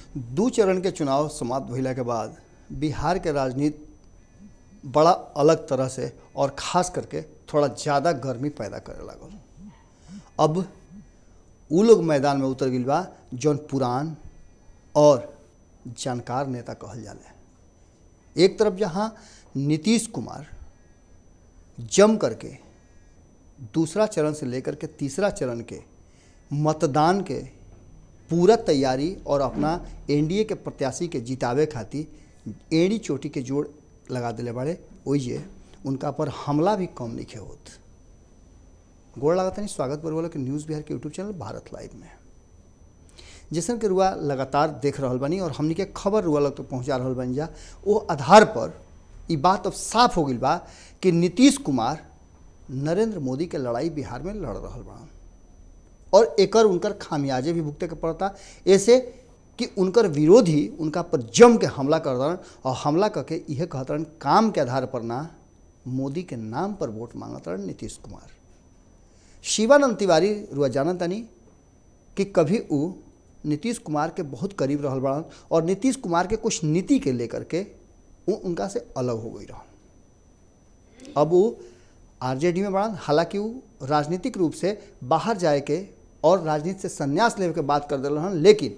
दू चरण के चुनाव समाप्त भइला के बाद बिहार के राजनीति बड़ा अलग तरह से और खास करके थोड़ा ज़्यादा गर्मी पैदा करे लागल अब उ लोग मैदान में उतर गइल बा जौन पुरान और जानकार नेता कहल जाले एक तरफ जहाँ नीतीश कुमार जम करके दूसरा चरण से लेकर के तीसरा चरण के मतदान के पूरा तैयारी और अपना एनडीए के प्रत्याशी के जितावे खातिर एड़ी चोटी के जोड़ लगा दिले बाड़े ओइजे उनका पर हमला भी कम नहीं होत गोड़ लगाता नहीं स्वागत पर के न्यूज़ बिहार के यूट्यूब चैनल भारत लाइव में जैसन के रुआ लगातार देख रहल बानी और हमनी के खबर रुआ लोग तक पहुंचा रहल बानी जा वो आधार पर ई बात अब साफ हो गई बा कि नीतीश कुमार नरेंद्र मोदी के लड़ाई बिहार में लड़ रहल बा और एकर उनकर खामियाजे भी भुगते के पड़ता ऐसे कि उनकर विरोधी उनका पर जम के हमला कर दरन और हमला करके यह कहत रहन काम के आधार पर ना मोदी के नाम पर वोट मांगत रहन नीतीश कुमार शिवानंद तिवारी रुआ जानत तनी कि कभी उ नीतीश कुमार के बहुत करीब रहल बड़न और नीतीश कुमार के कुछ नीति के लेकर के उ उनका से अलग हो गई रहन अब वो आरजेडी में बढ़न हालांकि वो राजनीतिक रूप से बाहर जाए के और राजनीति से संन्यास लेवे के बात कर दिल रहन लेकिन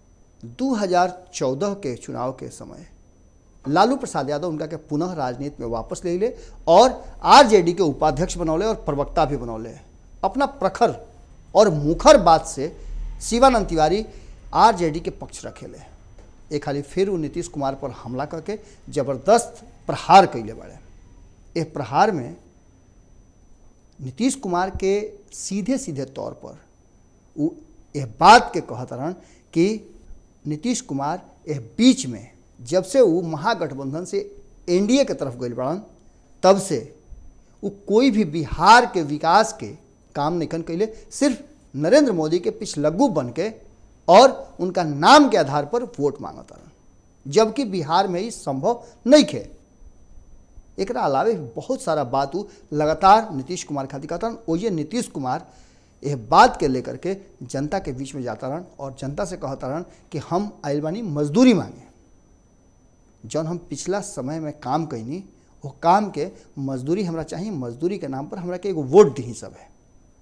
2014 के चुनाव के समय लालू प्रसाद यादव उनका के पुनः राजनीति में वापस ले ले और आरजेडी के उपाध्यक्ष बनौले और प्रवक्ता भी बनौले अपना प्रखर और मुखर बात से शिवानंद तिवारी आरजेडी के पक्ष रखेले एक खाली फिर वो नीतीश कुमार पर हमला करके जबरदस्त प्रहार कैले बड़े ये प्रहार में नीतीश कुमार के सीधे सीधे तौर पर वो यह बात के कहत रहन कि नीतीश कुमार यह बीच में जब से वो महागठबंधन से एनडीए के तरफ गई बड़न तब से वो कोई भी बिहार के विकास के काम नहीं कैले सिर्फ नरेंद्र मोदी के पिछलग्गू बन के और उनका नाम के आधार पर वोट मांगता रहन जबकि बिहार में ही संभव नहीं खे एक अलावे बहुत सारा बात उ लगातार नीतीश कुमार खातिर कहता रहन ओये नीतीश कुमार यह बात के लेकर के जनता के बीच में जाता रहन और जनता से कहता रहन कि हम आइल बानी मजदूरी मांगे जौन हम पिछला समय में काम कैनी वो काम के मजदूरी हमरा चाहिए मजदूरी के नाम पर हमरा के एगो वोट दी सब है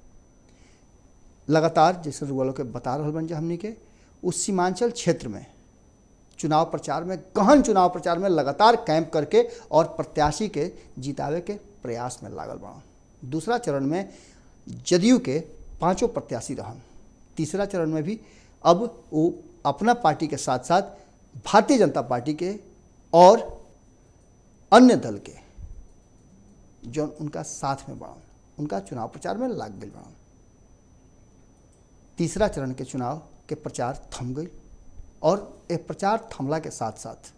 लगातार जैसे रुआ के बता रहा बन जा हमनी के उस सीमांचल क्षेत्र में चुनाव प्रचार में गहन चुनाव प्रचार में लगातार कैंप करके और प्रत्याशी के जितावे के प्रयास में लागल बड़ा दूसरा चरण में जदयू के पांचों प्रत्याशी रहन तीसरा चरण में भी अब वो अपना पार्टी के साथ साथ भारतीय जनता पार्टी के और अन्य दल के जो उनका साथ में बढ़न उनका चुनाव प्रचार में लाग गई बढ़न तीसरा चरण के चुनाव के प्रचार थम गई और ये प्रचार थमला के साथ साथ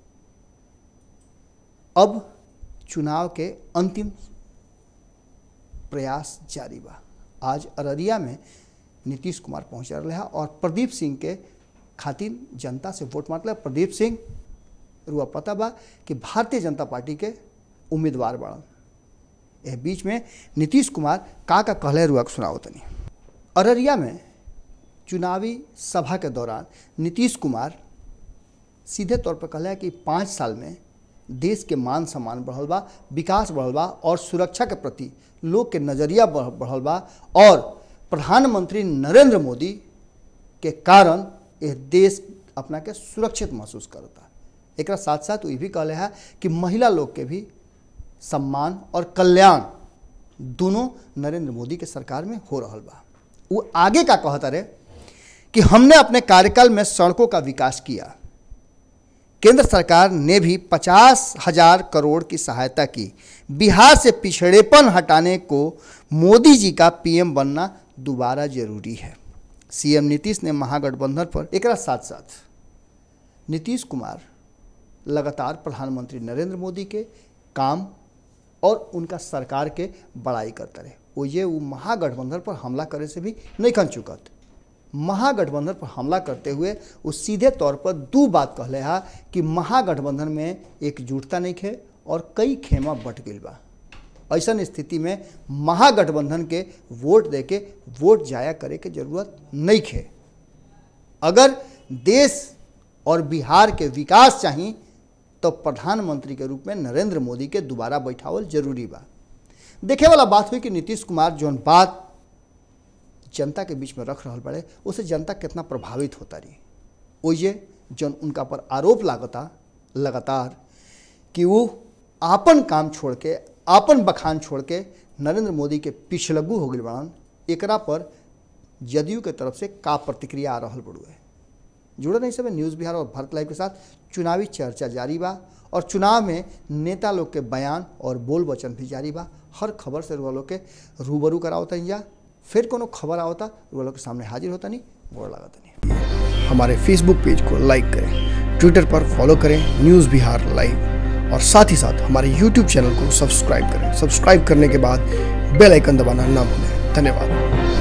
अब चुनाव के अंतिम प्रयास जारी बा आज अररिया में नीतीश कुमार पहुंच रहे हैं और प्रदीप सिंह के खातिर जनता से वोट मांगल प्रदीप सिंह रुआ पता बा कि भारतीय जनता पार्टी के उम्मीदवार बड़न यह बीच में नीतीश कुमार का का कहले रुआ के सुनाओ तनी अररिया में चुनावी सभा के दौरान नीतीश कुमार सीधे तौर पर कहला कि पाँच साल में देश के मान सम्मान बढ़ल बा विकास बढ़ल बा और सुरक्षा के प्रति लोग के नज़रिया बढ़ल बा और प्रधानमंत्री नरेंद्र मोदी के कारण यह देश अपना के सुरक्षित महसूस करता एक साथ साथ वो ये भी कहले है कि महिला लोग के भी सम्मान और कल्याण दोनों नरेंद्र मोदी के सरकार में हो रहा बा वो आगे का कहता रहे कि हमने अपने कार्यकाल में सड़कों का विकास किया केंद्र सरकार ने भी पचास हजार करोड़ की सहायता की बिहार से पिछड़ेपन हटाने को मोदी जी का पीएम बनना दोबारा जरूरी है सीएम नीतीश ने महागठबंधन पर एक साथ साथ नीतीश कुमार लगातार प्रधानमंत्री नरेंद्र मोदी के काम और उनका सरकार के बड़ाई करते रहे वो ये वो महागठबंधन पर हमला करे से भी नहीं खन चुकत महागठबंधन पर हमला करते हुए वो सीधे तौर पर दो बात कहले हा कि महागठबंधन में एकजुटता नहीं खे और कई खेमा बट गई बा ऐसा स्थिति में महागठबंधन के वोट दे के वोट जाया करे के जरूरत नहीं खे अगर देश और बिहार के विकास चाहिए तो प्रधानमंत्री के रूप में नरेंद्र मोदी के दोबारा बैठावल जरूरी बा देखे वाला बात हुई कि नीतीश कुमार जौन बात जनता के बीच में रख रहा बड़े उससे जनता कितना प्रभावित होता रही ओइजे जौन उनका पर आरोप लागता लगातार कि वो आपन काम छोड़ के आपन बखान छोड़ के नरेंद्र मोदी के पिछलग्गू हो गई बड़न एकरा पर जदयू के तरफ से का प्रतिक्रिया आ रहा बड़ुए जुड़े नहीं सब न्यूज़ बिहार और भारत लाइव के साथ चुनावी चर्चा जारी बा और चुनाव में नेता लोग के बयान और बोल वचन भी जारी बा हर खबर से रुआ लोग के रूबरू करावता जा फिर कोनो खबर आवता रुआ लोग के सामने हाजिर होता नहीं गोड़ लागता नहीं हमारे फेसबुक पेज को लाइक करें ट्विटर पर फॉलो करें न्यूज़ बिहार लाइव और साथ ही साथ हमारे यूट्यूब चैनल को सब्सक्राइब करें सब्सक्राइब करने के बाद बेल आइकन दबाना ना भूलें धन्यवाद